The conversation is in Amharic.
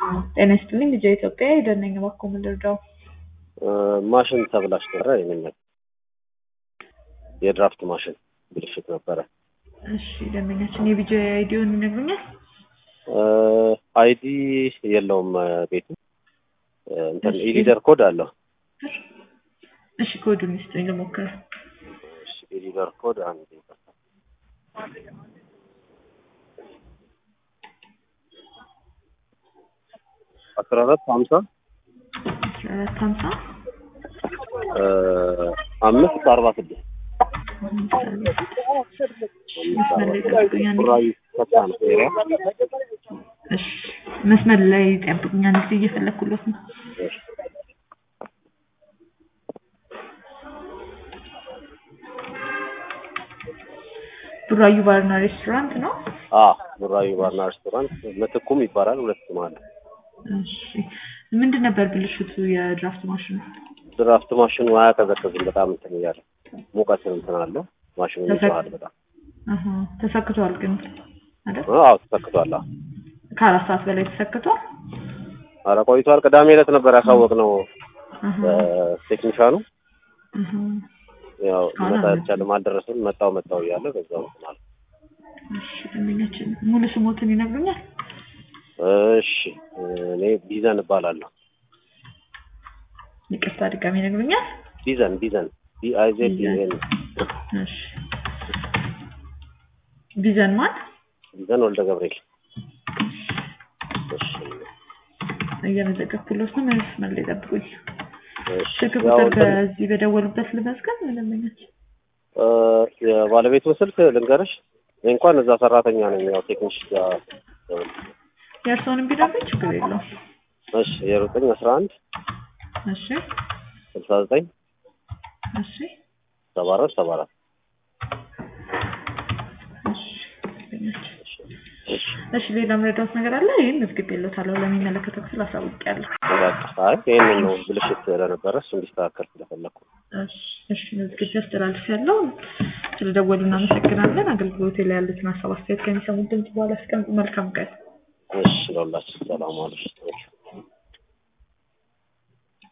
ጤና ይስጥልኝ ልጄ ኢትዮጵያ የደነኝ እባክዎ ምን ልርዳው? ማሽን ተብላሽ ነበረ ይመኛል። የድራፍት ማሽን ብልሽት ነበረ። እሺ ደንበኛችን የቢጂ አይዲውን ይነግሩኛል? አይዲ የለውም ቤቱ እንትን ኢሊደር ኮድ አለው። እሺ ኮዱን ይስጡኝ ልሞክር። እሺ ኢሊደር ኮድ አንድ አስራ አራት ሀምሳ አስራ አራት ሀምሳ አምስት አርባ ስድስት መስመር ላይ ጠብቁኝ አንዴ። ቡራዩ ፈታ ነው ኤሪያ እሺ መስመር ላይ ጠብቁኝ አንድ ጊዜ እየፈለኩለት ነው። ቡራዩ ባርና ሬስቶራንት ነው። አ ቡራዩ ባርና ሬስቶራንት ምትኩም ይባላል። ሁለት ስም አለ። እሺ ምንድን ነበር ብልሽቱ የድራፍት ማሽኑ? ድራፍት ማሽኑ አያቀዘቅዝም። በጣም እንትን እያለ ሙቀት እንትን አለው ማሽኑ ይጮሃል በጣም አሀ ተሰክቷል ግን አይደል? አዎ ተሰክቷል። አዎ ከአራት ሰዓት በላይ ተሰክቷል። ኧረ ቆይቷል። ቅዳሜ ዕለት ነበር ያሳወቅነው አሀ ቴክኒሻኑ አሀ ያው እስካሁን መጣ አልመጣም። አልቻለም አልደረሰም። መጣው መጣው እያለ በዛው እንትን አለ። እሺ ደንበኛችን ሙሉ ስሞትን ይነግሩኛል? እሺ እኔ ቢዘን እባላለሁ። ይቅርታ ድጋሚ ይነግሩኛል? ቢዘን ቢዘን ቢ አይ ዜድ ቢዘን እሺ ቢዘን ማን? ቢዘን ወልደ ገብርኤል። እሺ እየመዘገብኩለት ነው። መስመር ላይ ጠብቁኝ። እሺ ስልክ ያው ቁጥር እንትን በዚህ በደወሉበት ልመዝገብ ደንበኛችን? እ የባለቤቱን ስልክ ልንገርሽ። እኔ እንኳን እዛ ሰራተኛ ነኝ። ያው ቴክኒሽ ጋር የእርስዎንም ቢነግሩኝ ችግር የለውም። እሺ የዘጠኝ አስራ አንድ እሺ ስልሳ ዘጠኝ እሺ ሰባ አራት ሰባ አራት እሺ ደንበኛችን እሺ ሌላ መረዳት ነገር አለ? ይህን መዝግቤልዎታለሁ። ለሚመለከተው ክፍል አሳውቄያለሁ። በቃ አይ ይሄንን ነው ብልሽት ስለነበረ እሱ እንዲስተካከል ስለፈለኩ እሺ እሺ መዝግቤ አስተላልፌያለሁ። ስለደወሉ እናመሰግናለን። አገልግሎቴ ላይ ያሉትን ሀሳብ አስተያየት ከሚሰሙት ድምጽ በኋላ አስቀምጡ። መልካም ቀን። እሺ ለሁላችን ሰላም አለሽ